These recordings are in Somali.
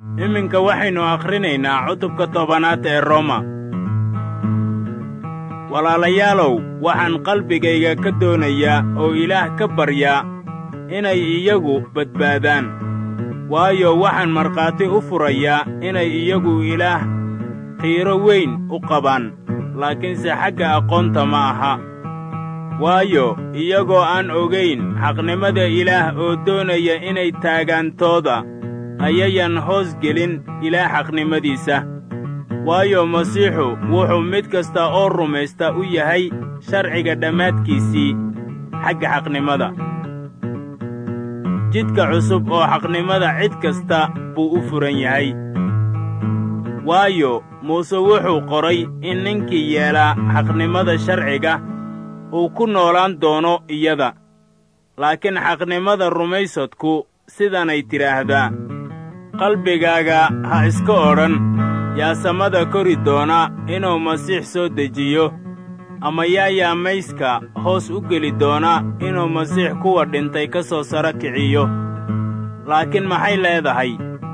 iminka waxaynu akhrinaynaa cutubka tobanaad ee roma walaalayaalow waxaan qalbigayga ka doonayaa oo ilaah ka baryaa inay iyagu badbaadaan waayo waxaan markhaati u furayaa inay iyagu ilaah qiiro weyn u qabaan laakiinse xagga aqoonta ma aha waayo iyagoo aan ogayn xaqnimada ilaah oo doonaya inay taagaantooda ayayan hoos gelin ilaah xaqnimadiisa waayo masiixu wuxuu mid kasta oo rumaysta u yahay sharciga dhammaadkiisii xagga xaqnimada jidka cusub oo xaqnimada cid kasta buu u furan yahay waayo muuse wuxuu qoray in ninkii yeelaa xaqnimada sharciga uu ku noolaan doono iyada laakiin xaqnimada rumaysadku sidanay tidhaahdaa qalbigaaga ha iska odhan yaa samada kori doona inuu masiix soo dejiyo ama yaa yaamayska hoos u geli doona inuu masiix kuwa dhintay ka soo saro kiciyo laakiin maxay leedahay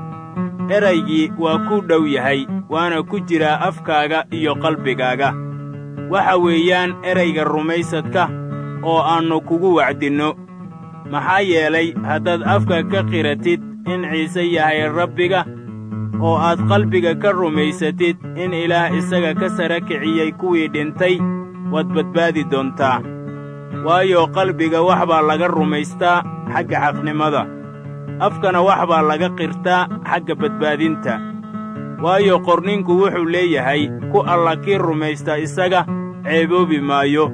eraygii waa kuu dhow yahay waana ku jiraa afkaaga iyo qalbigaaga waxa weeyaan erayga rumaysadka oo aannu kugu wacdinno maxaa yeelay haddaad afka ka qiratid in ciise yahay rabbiga oo aad qalbiga ka rumaysatid in ilaah isaga ka sara kiciyey kuwii dhintay waad badbaadi doontaa waayo qalbiga wax baa laga rumaystaa xagga xaqnimada afkana wax baa laga qirtaa xagga badbaadinta waayo qorninku wuxuu leeyahay ku alla kii rumaysta isaga ceeboobi maayo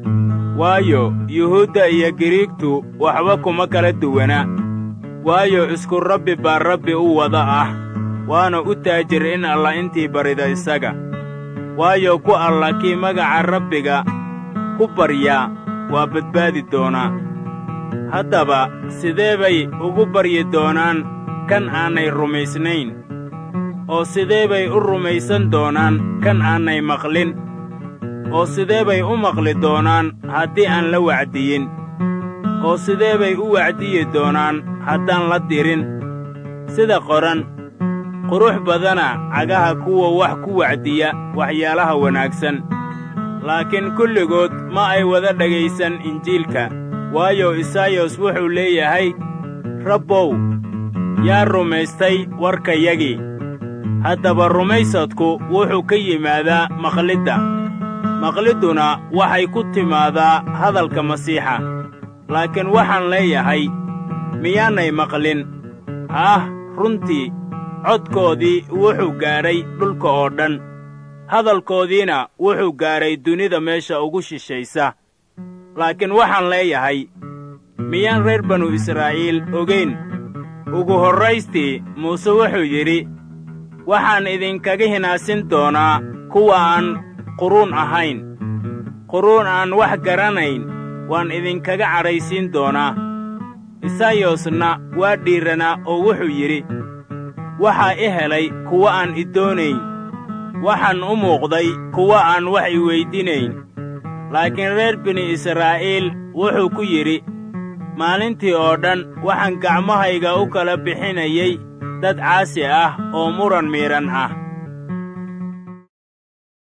waayo yuhuudda iyo giriigtu waxba kuma kala duwana waayo isku rabbi baa rabbi u wada ah waana u taajir in alla intii barida isaga waayo ku alla kii magaca rabbiga ku baryaa waa badbaadi doonaa haddaba sidee bay ugu baryi doonaan kan aanay rumaysnayn oo sidee bay u rumaysan doonaan kan aanay maqlin oo sidee bay u maqli doonaan haddii aan la wacdiyin oo sidee bay u wacdiyi doonaan haddaan la dirin sida qoran qurux badana cagaha kuwa wax ku wacdiya waxyaalaha wanaagsan laakiin kulligood ma ay wada dhegaysan injiilka waayo isaayos wuxuu leeyahay rabbow yaa rumaystay warkayagii haddaba rumaysadku wuxuu ka yimaadaa maqlidda maqlidduna waxay ku timaadaa hadalka masiixa laakiin waxaan leeyahay miyaanay maqlin haah runtii codkoodii wuxuu gaadhay dhulka oo dhan hadalkoodiina wuxuu gaadhay dunida meesha ugu shishaysa laakiin waxaan leeyahay miyaan reer banu israa'iil ogayn ugu horraystii muuse wuxuu yidhi waxaan idinkaga hinaasin doonaa kuwa aan quruun ahayn quruun aan wax garanayn waan idinkaga cadhaysiin doonaa isaayosna waa dhiiranaa oo wuxuu yidhi waxaa i helay kuwa aan i doonayn waxaan u muuqday kuwa aan wax i weydinayn laakiin reer bini israa'iil wuxuu ku yidhi maalintii oo dhan waxaan gacmahayga u kala bixinayay dad caasi ah oo muran miidhan ah